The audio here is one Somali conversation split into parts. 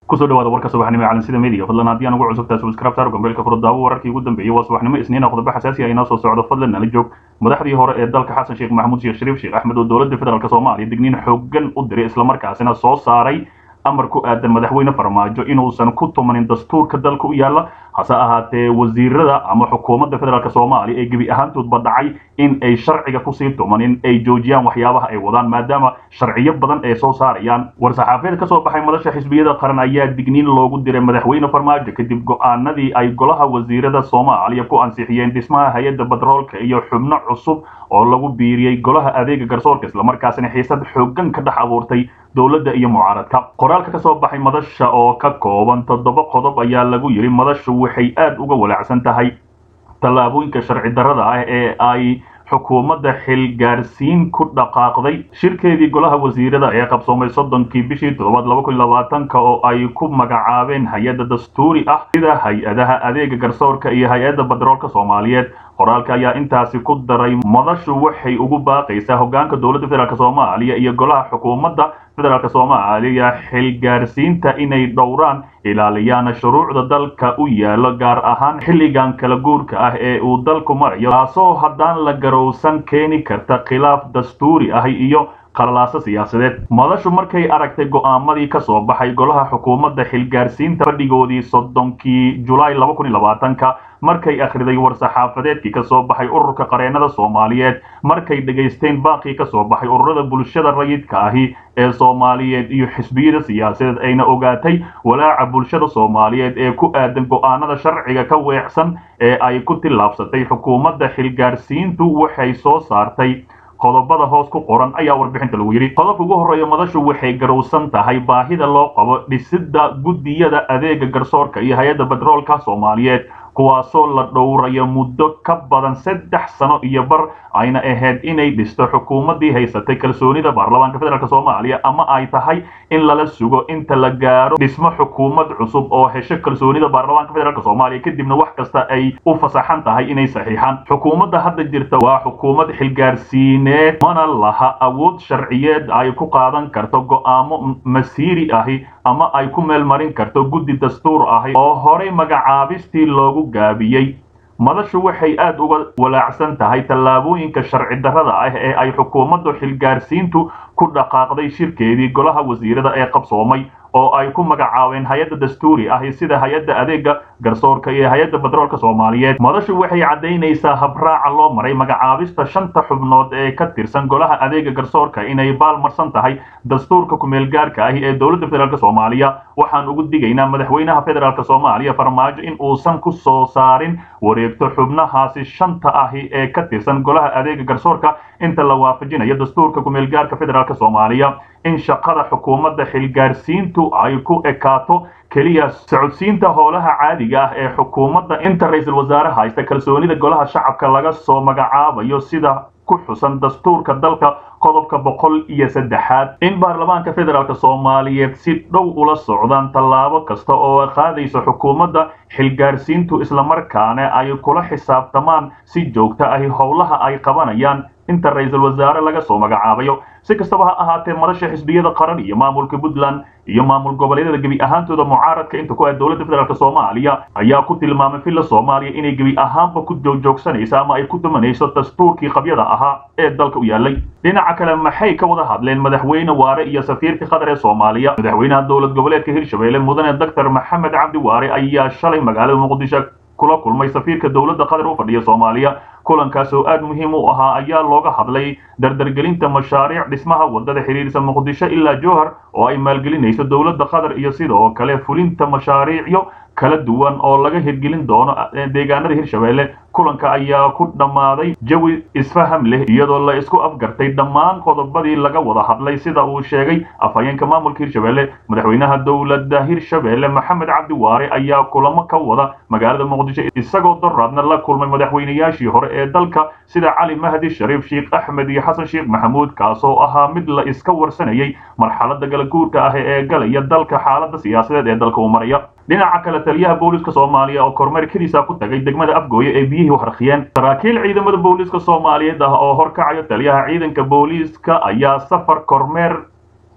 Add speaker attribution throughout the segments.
Speaker 1: kusoo dhawaada warka subaxnimo ee calansida media fadlan haddii aan ugu cusubtahay subscribe saar gombeelka furdaawo wararkii ugu dambeeyey waa subaxnimo isniina qodobo xasaasi ah inoo soo socdo fadlan nala joog madaxdii hore ee dalka xasan sheekh maxamuud sheekh shariif sheekh axmed oo dowladda federaalk soomaaliya digniin xooggan u diray islamarkaasina soo saaray amar ku aadan madaxweyne farmaajo inuusan ku tumanin dastuurka dalka u yaalla hase ahaatee wasiirada ama xukuumadda federaalk soomaaliya ee gebi ahaantoodba dhacay in ay sharciga kusii tumanin ay joojiyaan waxyaabaha ay wadaan maadaama sharciyo badan ay soo saarayaan war-saxaafeed ka soo baxay madasha xisbiyada qaran ayaa digniin loogu diray madaxweyne farmaajo kadib go-aanadii ay golaha wasiirada soomaaliya ku ansixiyeen dhismaha hay-adda batroolka iyo xubno cusub oo lagu biiriyey golaha adeega garsoorka islamarkaasina xiisad xooggan ka dhex abuurtay dowladda iyo mucaaradka qoraalka ka soo baxay madasha oo ka kooban toddoba qodob ayaa lagu yidhi madashu waxay aad uga walaacsan tahay tallaabooyinka sharci darrada ah ee ay xukuumadda xilgaarsiin ku dhaqaaqday shirkeedii golaha wasiirada ee qabsoomay soddonkii bishii toddobaad laba kun labaatanka oo ay ku magacaabeen hay-adda dastuuri ah sida hay-adaha adeega garsoorka iyo hay-adda batroolka soomaaliyeed qoraalka ayaa intaasi ku daray madashu waxay ugu baaqaysaa hogaanka dowladda federaalk soomaaliya iyo golaha xukuumadda federaalk soomaaliya xilgaarsiinta inay dhowraan ilaaliyaan shuruucda dalka u yaalo gaar ahaan xilligan kala guurka ah ee uu dalku marayo taasoo haddaan la garowsan keeni karta khilaaf dastuuri ah iyo qalalaaso siyaasadeed madashu markay aragtay go'aamadii ka soo baxay golaha xukuumadda xilgaarsiinta fadhigoodii soddonkii julaay laba kun iyo labaatanka markay akhriday war-saxaafadeedkii ka soo baxay ururka qareennada soomaaliyeed markay dhegaysteen baaqii ka soo baxay ururada bulshada rayidka ahi ee soomaaliyeed iyo xisbiyada siyaasadeed ayna ogaatay walaaca bulshada soomaaliyeed ee ku aadan go'aanada sharciga ka weecsan ee ay ku tillaabsatay xukuumadda xilgaarsiintu waxay soo saartay qodobada hoos ku qoran ayaa warbixinta lagu yidhi qodobka ugu horreeya madashu waxay garowsan tahay baahida loo qabo dhisidda guddiyada adeega garsoorka iyo hay-adda batroolka soomaaliyeed kuwaasoo la dhowrayo muddo ka badan saddex sano iyo bar ayna ahayd inay dhisto xukuumaddii haysatay kalsoonida baarlamaanka federaalk soomaaliya ama ay tahay in lala sugo inta la gaaro dhismo xukuumad cusub oo hesho kalsoonida baarlamaanka federaalk soomaaliya kadibna wax kasta ay u fasaxan tahay inay saxiixaan xukuumadda hadda jirta waa xukuumad xilgaarsiineed mana laha awood sharciyeed ay ku qaadan karto go'aamo masiiri ahi ama ay ku meelmarin karto guddi dastuur ahi oo horey magacaabistii loogu gaabiyey madashu waxay aad uga walaacsan tahay tallaabooyinka sharci darrada ah ee ay xukuumaddu xilgaarsiintu ku dhaqaaqday shirkeedii golaha wasiirada ee qabsoomay oo ay ku magacaabeen hay-adda dastuuri ahi sida hay-adda adeega garsoorka iyo hay-adda batroolka soomaaliyeed madashu waxay caddaynaysaa habraaca loo maray magacaabista shanta xubnood ee ka tirsan golaha adeega garsoorka inay baalmarsan tahay dastuurka kumeelgaarka ahi ee dowladda federaalk soomaaliya waxaan ugu digaynaa madaxweynaha federaalk soomaaliya farmaajo in uusan ku soo saarin wareegto xubnahaasi shanta ahi ee ka tirsan golaha adeega garsoorka inta la waafajinayo dastuurka kumeelgaarka federaalk soomaaliya in shaqada xukuumadda xilgaarsiintu ay ku ekaato keliya socodsiinta howlaha caadiga ah ee xukuumadda inta ra-iisul wasaare haysta kalsoonida golaha shacabka laga soo magacaabayo sida ku xusan dastuurka dalka qodobka boqol iyo saddexaad in baarlamaanka federaalk soomaaliyeed si dhow ula socdaan tallaabo kasta oo qaadayso xukuumadda xilgaarsiintu islamarkaana ay kula xisaabtamaan si joogto ahi howlaha ay qabanayaan inta ra-iisul wasaare laga soo magacaabayo si kastaba ha ahaatee madasha xisbiyada qaran iyo maamulka puntland iyo maamul goboleedyada gebi ahaantooda mucaaradka inta ku ah dowladda federaalk soomaaliya ayaa ku tilmaamay villa soomaaliya inay gebi ahaanba ku joogjoogsanayso ama ay ku dumanayso dastuurkii qabyada ahaa ee dalka u yaalay dhinaca kale maxay ka wada hadleen madaxweyne waare iyo safiirka qatar ee soomaaliya madaxweynaha dowlad goboleedka hirshabelle mudane doctor maxamed cabdi waare ayaa shalay magaalada muqdisho kula kulmay safiirka dowladda qatar u fadhiya soomaaliya kulankaas oo aad muhiim u ahaa ayaa looga hadlay dardargelinta mashaariic dhismaha wadada xiriirisa muqdisho ilaa jowhar oo ay maalgelinayso dowladda qatar iyo sidoo kale fulinta mashaariicyo kala duwan oo laga hirgelin doono deegaanada hirshabelle kulanka ayaa ku dhammaaday jawi isfaham leh iyadoo la isku afgartay dhammaan qodobadii laga wada hadlay sida uu sheegay afhayeenka maamulka hirshabelle madaxweynaha dowladda hirshabelle maxamed cabdi waare ayaa kulamo ka wada magaalada muqdisho isagoo doraadna la kulmay madaxweynayaashii hore ee dalka sida cali mahdi shariif sheekh axmed iyo xasan sheekh maxamuud kaasoo ahaa mid la iska warsanayay marxalada galaguurka ah ee galaya dalka xaalada siyaasadeed ee dalka uu maraya dhinaca kale taliyaha booliska soomaaliya oo kormeerkadiisa ku tagay degmada afgooye ee biyihii u harqiyeen saraakiil ciidamada booliska soomaaliyeed ah oo horkacayo taliyaha ciidanka booliiska ayaa safar kormeer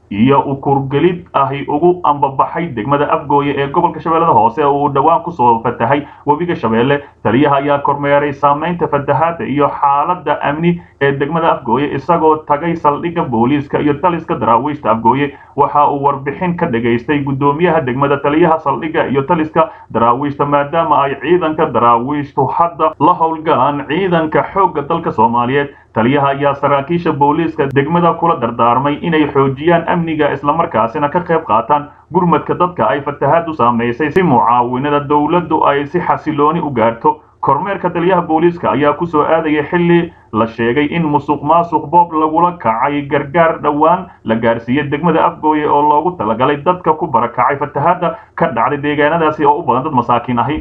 Speaker 1: iyo ukurgelid ahi ugu ambabaxay degmada afgooye ee gobolka shabeellada hoose oo uu dhowaan kusoo fatahay webiga shabeelle taliyaha ayaa kormeeray saamaynta fatahaadda iyo xaaladda amni ee degmada afgooye isagoo tagay saldhigga booliiska iyo taliska daraawiishta afgooye waxa uu warbixin ka dhagaystay guddoomiyaha degmada taliyaha saldhigga iyo taliska daraawiishta maadaama ay ciidanka daraawiishtu hadda la howlgalaan ciidanka xoogga dalka soomaaliyeed taliyaha ayaa saraakiisha booliiska degmada kula dardaarmay inay xoojiyaan amniga islamarkaasina ka qayb qaataan gurmadka dadka ay fatahaadu saamaysay si mucaawinada dowladdu ay si xasilooni u gaarto kormeerka taliyaha booliiska ayaa ku soo aadaya xilli la sheegay in musuq maasuq boob lagula kacay gargaar dhowaan la gaarsiiyey degmada afgooye oo loogu talagalay dadka ku barakacay fatahaadda ka dhacday deegaanadaasi oo u badan dad masaakiin ahi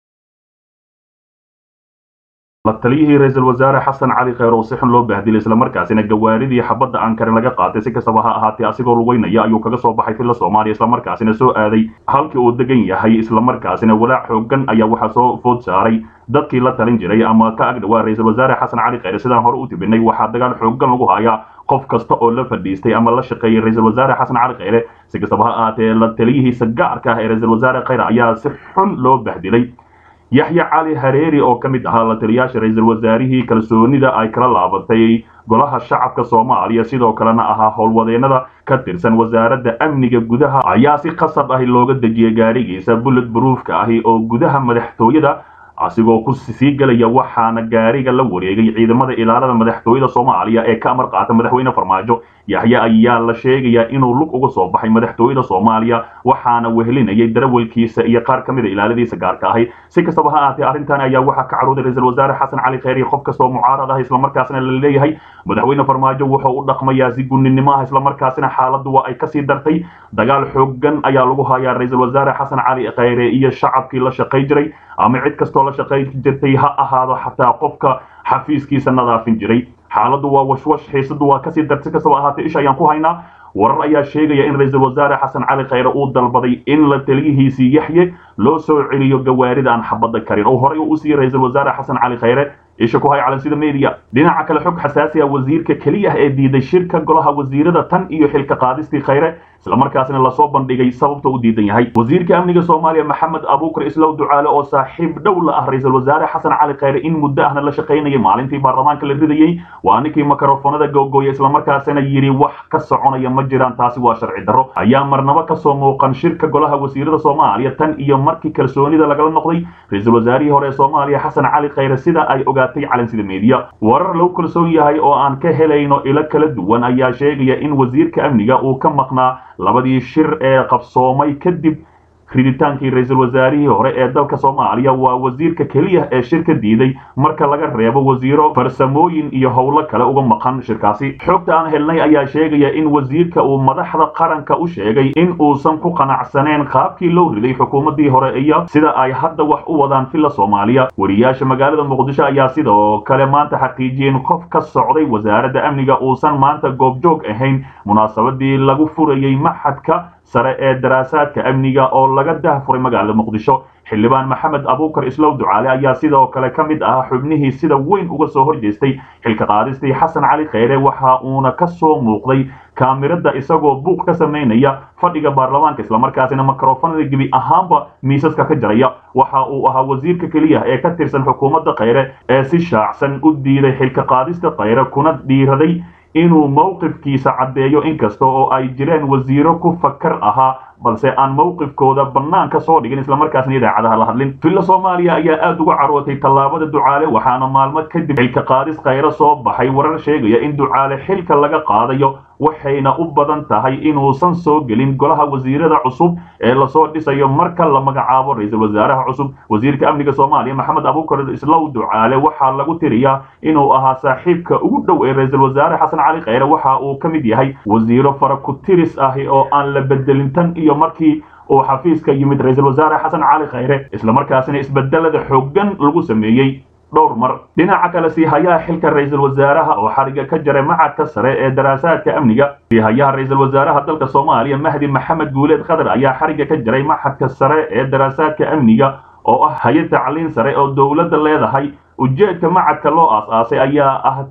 Speaker 1: la taliyihii ra-iisul wasaare xasan cali kheyr oo si xun loo bahdilay islamarkaasina gawaaridii xabadda aankarin laga qaatay si kastaba ha ahaatee asigoo lugeynaya ayuu kaga soo baxay filla soomaaliya islamarkaasina soo aaday halkii uu degan yahay islamarkaasina walaac xoogan ayaa waxaa soo food saaray dadkii la talin jiray ama ka agdhawaa ra-iisul wasaare xasan cali kheyre sidaan hore u tibinay waxaa dagaal xoogan lagu hayaa qof kasta oo la fadhiistay ama la shaqeeyay ra-iisul wasaare xasan cali kheyre si kastaba ha ahaatee la taliyihiisa gaarka ah ee ra-iisul wasaare kheyre ayaa si xun loo bahdilay yaxya cali hareeri oo ka mid ahaa la taliyaasha ra-iisul wasaarihii kalsoonida ay kala laabatay golaha shacabka soomaaliya sidoo kalena ahaa howlwadeenada ka tirsan wasaaradda amniga gudaha ayaa si qasab ahi looga dejiyay gaarigiisa bullet bruufka ahi oo gudaha madaxtooyada asigoo ku sii gelaya waxaana gaariga la wareegay ciidamada ilaalada madaxtooyada soomaaliya ee ka amar qaata madaxweyne farmaajo yaxye ayaa la sheegayaa inuu lug uga soo baxay madaxtooyada soomaaliya waxaana wehelinayay darawalkiisa iyo qaar ka mid a ilaaladiisa gaarka ahi si kastaba ha ahaatee arrintan ayaa waxaa ka carooday ra-iisul wasaare xasan cali kheyr iyo qof kastoo mucaarad ah islamarkaasina la leeyahay madaxweyne farmaajo wuxuu u dhaqmayaa si gunnimo ah islamarkaasina xaaladdu waa ay kasii dartay dagaal xoogan ayaa lagu hayaa ra-iisul wasaare xasan cali kheyre iyo shacabkii la shaqay jiray ama cid kastoo la shaqay jirtay ha ahaado xataa qofka xafiiskiisa nadaafin jiray xaaladdu waa washwash xiisadu waa kasii darsi kastaba ahaatee isha ayaan ku haynaa warar ayaa sheegaya in ra-iisul wasaare xasan cali kheyre uu dalbaday in la taliyihiisii yaxye loo soo celiyo gawaarida aan xabadda karin oo horey u siiyey ra-iisul wasaare xasan cali kheyre isha ku hay calansida media dhinaca kale xog xasaasi ah wasiirka keliya ee diiday shirka golaha wasiirada tan iyo xilka qaadistii kheyre islamarkaasina lasoo bandhigay sababta u diidan yahay wasiirka amniga soomaaliya maxamed abuukar islow ducaale oo saaxiib dhow la ah ra-iisul wasaare xasan cali kheyre in muddo ahna la shaqaynayay maalintii baarlamaanka la ridayey waa ninkii makarofonada googooya islamarkaasina yidhi wax ka soconaya ma jiraan taasi waa sharci darro ayaa marnabo kasoo muuqan shirka golaha wasiirada soomaaliya tan iyo markii kalsoonida lagala noqday ra-iisul wasaarihii hore ee soomaaliya xasan cali kheyre sida ay ogaatay calansida media warar lagu kalsoon yahay oo aan ka helayno ilo kala duwan ayaa sheegaya in wasiirka amniga uu ka maqnaa labadii shir ee qabsoomay kadib riditaankii ra-iisul wasaarihii hore ee dalka soomaaliya waa wasiirka keliya ee shirka diiday marka laga reebo wasiiro farsamooyin iyo howlo kale uga maqan shirkaasi xogta aan helnay ayaa sheegaya in wasiirka uu madaxda qaranka u sheegay in uusan ku qanacsaneen qaabkii loo riday xukuumaddii hore iyo sida ay hadda wax u wadaan filla soomaaliya wariyaasha magaalada muqdisho ayaa sidoo kale maanta xaqiijiyeen qof ka socday wasaaradda amniga uusan maanta goobjoog ahayn munaasabadii lagu furayey maxadka sare ee daraasaadka amniga oo laga dahfuray magaalada muqdisho xildhibaan maxamed abuukar islow ducaale ayaa sidoo kale ka mid ahaa xubnihii sida weyn uga soo horjeestay xilka qaadistii xasan cali kheyre waxa uuna ka soo muuqday kaamirada isagoo buuq ka samaynaya fadhiga baarlamaanka islamarkaasina makarofanada gebi ahaanba miisaska ka jaraya waxa uu ahaa wasiirka keliya ee ka tirsan xukuumadda kheyre ee si shaacsan u diiday xilka qaadista kheyre kuna dhiiraday inuu mowqifkiisa caddeeyo inkasta oo ay jireen wasiiro ku fakar ahaa balse aan mowqifkooda bannaan ka soo dhigin islamarkaasna idaacadaha la hadlin villa soomaaliya ayaa aada uga carootay tallaabada ducaale waxaana maalmo kadib xilka qaadis kheyre soo baxay warar sheegaya in ducaale xilka laga qaadayo waxayna u badan tahay inuusan soo gelin golaha wasiirada cusub ee lasoo dhisayo marka la magacaabo ra-iisul wasaaraha cusub wasiirka amniga soomaaliya maxamed abuukar islow ducaale waxaa lagu tiriyaa inuu ahaa saaxiibka ugu dhow ee ra-iisul wasaare xasan cali kheyre waxa uu ka mid yahay wasiiro faraku-tiris ahi oo aan la bedelin tan iyo markii uu xafiiska yimid ra-iisul wasaare xasan cali kheyre islamarkaasina isbedelada xooggan lagu sameeyey dhowr mar dhinaca kale siihayaha xilka ra-iisul wasaaraha oo xariga ka jaray macadka sare ee daraasaadka amniga siihayaha ra-iisul wasaaraha dalka soomaaliya mahdi maxamed guuleed khadar ayaa xariga ka jaray macadka sare ee daraasaadka amniga oo ah hay-ad tacliin sare oo dowladda leedahay ujeedka macadka loo aas-aasay ayaa ah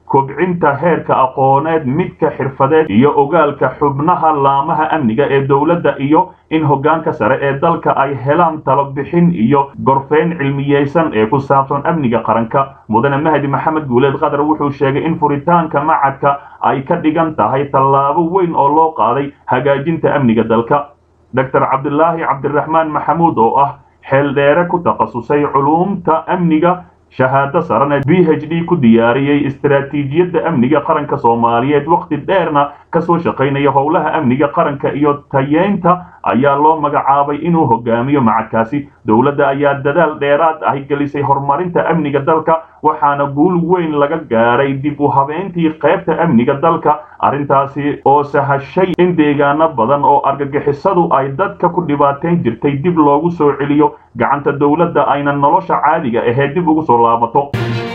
Speaker 1: kobcinta heerka aqooneed midka xirfadeed iyo ogaalka xubnaha laamaha amniga ee dowladda iyo in hoggaanka sare ee dalka ay helaan talobixin iyo gorfeyn cilmiyeysan ee ku saabsan amniga qaranka mudane mahdi maxamed guuleed qatar wuxuu sheegay in furitaanka macadka ay ka dhigan tahay tallaabo weyn oo loo qaaday hagaajinta amniga dalka doctor cabdilaahi cabdiraxmaan maxamuud oo ah xeeldheere ku takhasusay culuumta amniga shahaado sarana b h d ku diyaariyey istaraatiijiyadda amniga qaranka soomaaliyeed wakhti dheerna kasoo shaqaynaya howlaha amniga qaranka iyo tayeynta ayaa loo magacaabay inuu hogaamiyo macadkaasi dowladda ayaa dadaal dheeraad ah gelisay horumarinta amniga dalka waxaana guul weyn laga gaaray dib u habeyntii qaybta amniga dalka arrintaasi oo sahashay in deegaano badan oo argagixisadu ay dadka ku dhibaateyn jirtay dib loogu soo celiyo gacanta dowladda ayna nolosha caadiga ahee dib ugu soo laabato